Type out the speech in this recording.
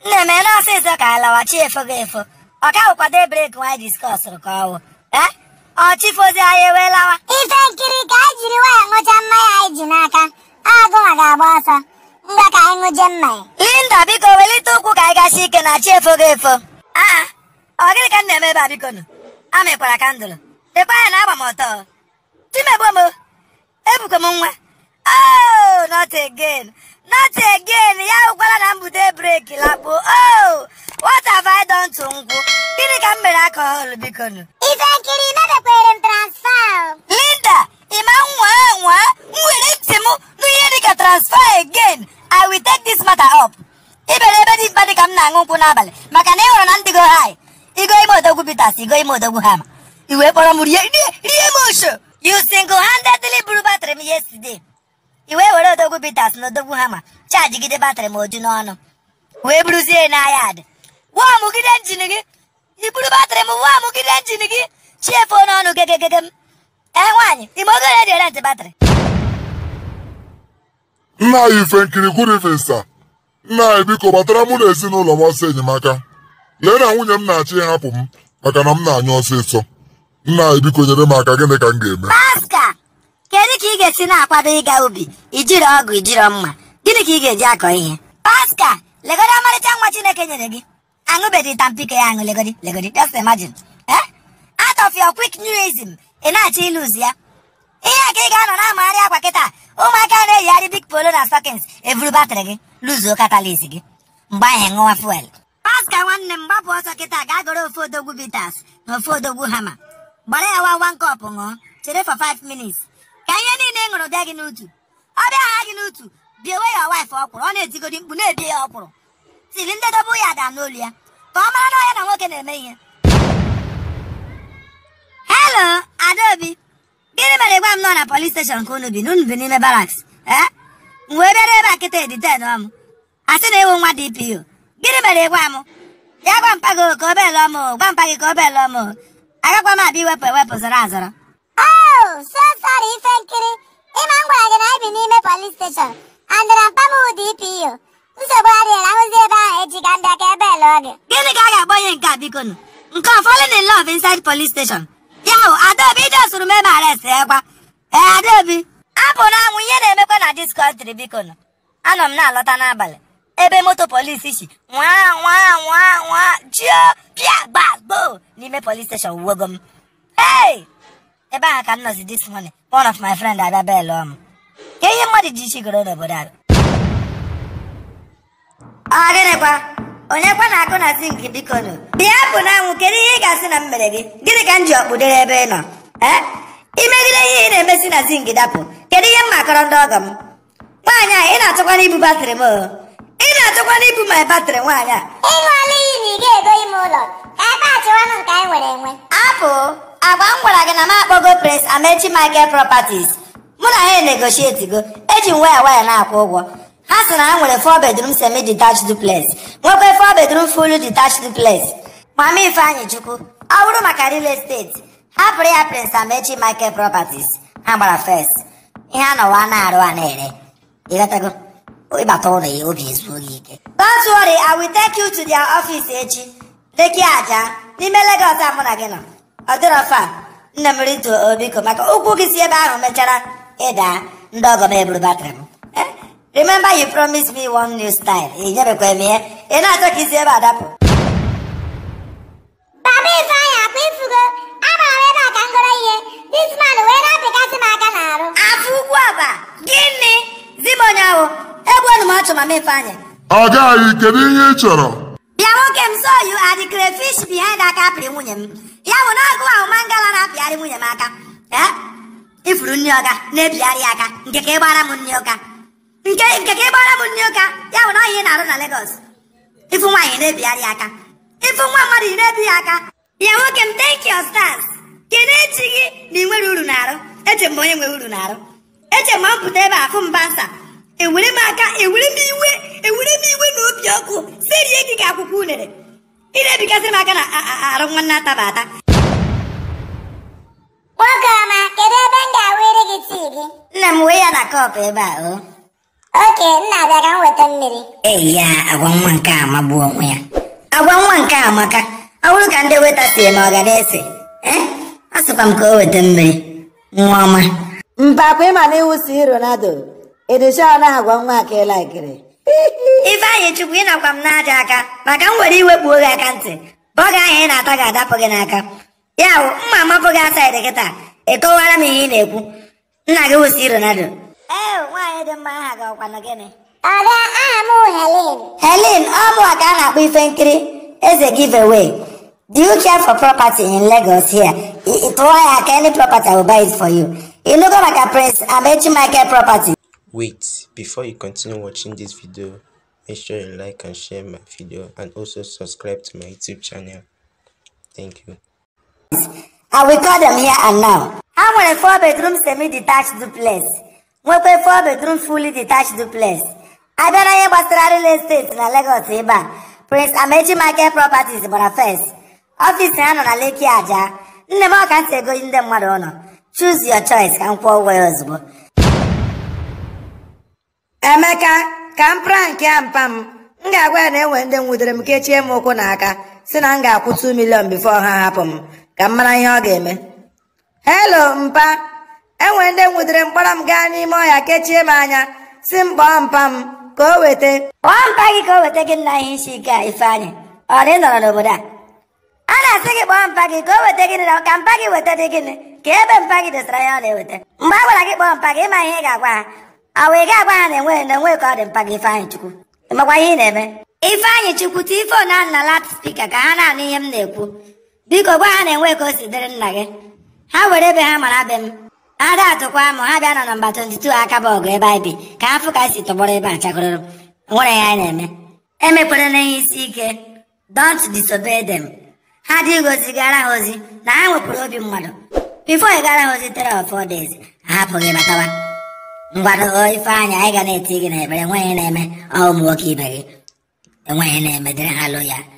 nne m na ọsịsọ ka anyị lawachi efo gị efo ọ ka wụkwado breki nwaanyị diskọsụrụ ka ọwụ ee ọchifozi anyị wee lawa ife nkiri ka anyị jiri waya ṅụcha mmanya anyị ji n'aka agụnwa ga-agba ọsọ ngwa ka anyị ṅụje mmanya linda biko welite ụkwụ ka anyị gasi ike na chi efo gị efo aa ọ gịnị ka m na-eme ebe a biko nụ amịkwara kandụl dịkwa anya na agba m ọtọ timegbo m ebuko m nwa oh not again not again ya hụkwara na mbute breki lakpo oh what have I done to nkwụ gịnị ka m mere akọhọl biko nụ ife nkiri mebekwere m transfa o. Linda, ịma nwa nwa m were ntị m n'ihe dịka transfer again I will take this matter up. Ibere ebe dị mkpa dị ka m na-aṅụ nkwụ n'abalị maka na ị hụrụ na ndị go high. Igo ime odogwu Peters, igo ime odogwu Hama. I wee kpọrọ m rie rie rie m osho. You single-handedly buru batrị m yesterday. I wee were odogwu Peters na odogwu Hama chajigide batrị m oju n'ọnụ. Wee buruzie n'ahịa adị. Wọọmụgide njin gị. I buru batrị m wọọmụgide njin gị. Chiefuo n'ọnụ gegegege m. Ee nwaanyị, ime ogo ya dị rent batrị. nna anyị ife nkiri gwurivisa nna anyị biko gbatara mụ na ezinụlọ m ọsọ enyemaka lee na nwunye m na-achọ ịhapụ m maka na m na-anyụ ọsịsọ nna anyị biko nyere m aka gịnị ka m ga-eme Paska, kedu ka ị ga-esi na-akwado ịga ubi ijiri ọgụ ijiri mma gịnị ka ị ga-eji akọ ihe Paska, legodi ọmarịcha nwa Chineke nyere gị aṅụbeghị tampiko ya aṅụ legodi legodi just imagine eh? out of your quick newism ị na-achọ ịlụzi ya ihe a ka ị ga-anọ na-amagharị akwa kịta ụmụaka na-eyigharị big polo na stockings evuru batrị gị lụzuo katalis gị mgbe ahụ ṅụwa fuel Paska nwanne m gbapụ ọsọ kịta gaa goro ofu odogwu bitas na ofu odogwu hama gbara ya wa one cup ṅụọ chere for 5 minutes ka ihe niile ị ṅụrụ bịa gị n'utu ọ bịa ha gị n'utu biewe ya wife ọkwụrụ ọ na-etigodi mkpu na-ebie ya ọkwụrụ tiri ndị dobe ya ada n'olu ya ka ọ mara na ọ ya na nwoke na-eme ihe hello adaobi gịnị mere gwa m nọ na polis steshọn ka unu bi n'unu bi n'ime baraks ee m wee bịara ebe a kịta edited ọm asị na ewu nwa dpo gịnị mere gwa m ya gwa mpa gị ka o belụọ m o, gwa mpa gị ka o belụọ m o. agakwa m abịa iwepụ ewepụ zọrọ azọrọ Oh, so sorry ife nkiri ịma m gwara gị na anyị bi n'ime polis steshọn andịra mpa m wụ DPO nsogbu adịghị ahụzi ebe ahụ echi ka ndị aka ebe lụọ gị gịnị ka a ga-akpọ ihe nke a biko nụ nke ọ falling in love inside police station ya hụ adaobi ije sụrụ m ebe arest ekwa ee adaobi apụ na anwụ ihe na-emekwa na dis country biko nụ anọ m na-alọta n'abalị ebe moto polisi si nwa nwa nwa nwa jio pịa gbagbo n'ime police station wuogo m hey ebe ahụ ka m nọzi this morning one of my friend abịa belụọ m ka ihe mmadụ ji isi goro n'obodo a ọ gịnịkwa onye kwa na-akụ na zink biko nụ bịa bụ na anwụ kedu ihe ị ga-asị na m mere gị gịnị ka m ji ọkpụdere ebe ị nọ ee imegide ihe ị na-emesi na zink dapụ kedu ihe m makọrọ ndị ọgọ m nwaanyị a ị na-achọkwana ibu batrị m o ị na-achọkwana ibu my batrị nwaanyị a ịṅụọla iyi na ị ga-ego ime ụlọ ka ebe a chịwanụ nke anyị nwere enwe apụ agwa m gwara gị na m akpọgo prince amechi michael properties mụ na ha negotietigo eji m waya waya na-akwụ ụgwọ ha sị na ha nwere 4 bedroom semi detached duplex nwekwa 4 bedroom full detached duplex mama ifeanyị chukwu ọ bụrụ maka real estate hapụrụ ya prince amechi michael properties ha gbara first ihe a nọwa na-arụ a na-ere ịghọtago ịbata ụlọ ya obi ezuo gị ike don't worry i will take you to their office echi leki aja n'ime Lagos a mụ na gị nọ ọ dịrọ fa nne m rito obiko maka ụkwụ gị si ebe ahụ mechara ịda ndị ọgọ m eburu batrị m Eh, remember you promised me one new style ị nyebekwa m ihe ị na-achọ ka isi ebe a dapụ baba ifeanyị akwa ifugo agbara m ebe a ka m goro ihe dis man wee na-apịkasị m aka n'arụ afọ ugwu aba gịnị zi m onye ahụ egbuonu m ọchụ mama ifeanyị agaghị kedu ihe ị chọrọ bịa nwoke m so you are the crayfish behind aka apịrị nwunye m ya bụ na ọgụ ahụ mangala na-apịgharị nwunye m aka Eh? ifuru nri ọga na-ebigharị ya aka nke ka ịgbara m nri ụka nke nke ka ịgbara m nri ụka ya bụ na ọ ihe ị na-arụ na Lagos ifu nwaanyị na-ebigharị ya aka ifu nwa mmadụ ị na-ebi ya aka bịa nwoke m thank your stars kedu echi gị na ị nwere uru na-arụ eche m onye nwere uru na-arụ eche m mpụta ebe a fụ mba nsa ewere m aka ewere m iwe ewere m iwe na obi ọkụ serie gị ka akwụkwọ unere ị na-ebigasị m aka na a- a- arụ nwanne ataba ata nwoke ọma kedu ebe m ga-awere gị tii gị nna m wee ya na kọpụ ebe a o oke nna abịa ka m weta mmiri eyi ya agwa nwa nke a magbuo onwe ya agwa nwa nke a amaka ọ bụrụ ka ndị weta si eme ọ ga na-ese eh a sịkwa m ka o weta mmiri nwa ọma mpakwa ịma na iwu si ronaldo edesha na agwa nwa ka ịlaikiri ifeanyị chukwu ịnakwa m n'aja aka maka m were iwekpuo gị aka ntị bọga ahụ ị na-ata ga-adapụ gị n'aka ya bụ mma amapụ gị asaịdị kịta ịkọwara m ihe ị na-ekwu nna gị wụsi ronaldo ee nwaanyị dị mma aha gị ọkwanụ gịnị ọbịa aha m wụ helen helen ọ mụwa ka a na-akpọ ife nkiri eze giveaway do you care for property in lagos here I- ị tụọ ya ka any property I will buy it for you ịnụgo maka prince amechi michael property Wait, before you continue watching this video, make sure you like and share my video and also subscribe to my YouTube channel. Thank you. I will call them here and now. Ha nwere 4 bedroom semi-detached duplex. Nwekwa 4 bedroom fully detached duplex. Abịa na ihe gbasara real estate na Lagos ebe a, Prince Amechi Market Properties gbara first. Ọfịs ha nọ na Lekki Aja. Nne m ọ ka ntị ego ndị mmadụ ụlọ. Choose your choice ka m kwụọ ụgwọ ya ozugbo. emeka ka m prank ya mpa m m ga-agwa ya na enwe ndị nwudere m kechie m ụkwụ n'aka si na m ga-akwụ 2 million bifo ha hapụ m ka m mara ihe ọ ga-eme helo mpa enwe ndị nwudere m kpọrọ m gaa n'ime ọhịa kechie m anya si m kpọọ mpa m ka o weta Kpọọ mpa gị ka o weta gị nna ihe isi ike a Ifeanyị. Ọ dị nọrọ n'obodo a. A na-asị gị kpọọ mpa gị ka o weta gịnị na ka mpa gị weta dị gịnị ka ebe mpa gị dosara ya ọ na-eweta. Mgbe a gwara gị kpọọ mpa gị ịma ihe ị ga-agwa ha. Ọ wee ga-agwa ha na enweghị na enweghị ka ọ dị mpa gị Ifeanyị Chukwu. Ịmakwa ihe ị na-eme. Ifeanyị Chukwu tii foonu ahụ na lat spika ka ha na-anụ ihe m na-ekwu. Biko gwa ha na enweghị ka o si dịrị nna gị. Ha were ebe ha mara be m. Ha da atụkwa m ha bịa na nọmba 22 akaba ọgụ ebe anyị bi ka ha fụ ka anyị si tọgbọrọ ebe a chakọrọ nwere ihe anyị na-eme emekwere na ihe isi ike don't disobey them ha dị gozi gara ha ozi na ha nwepụrụ obi mmadụ bifo ị gara ha ozi tere of four days ha hapụghị batawa ngwado ifeanyị anyị ga na-eti gị n'ekpere enweghị na-eme ọ ụmụ nwoke ibe gị enweghị na-eme dịrị ha lụ ya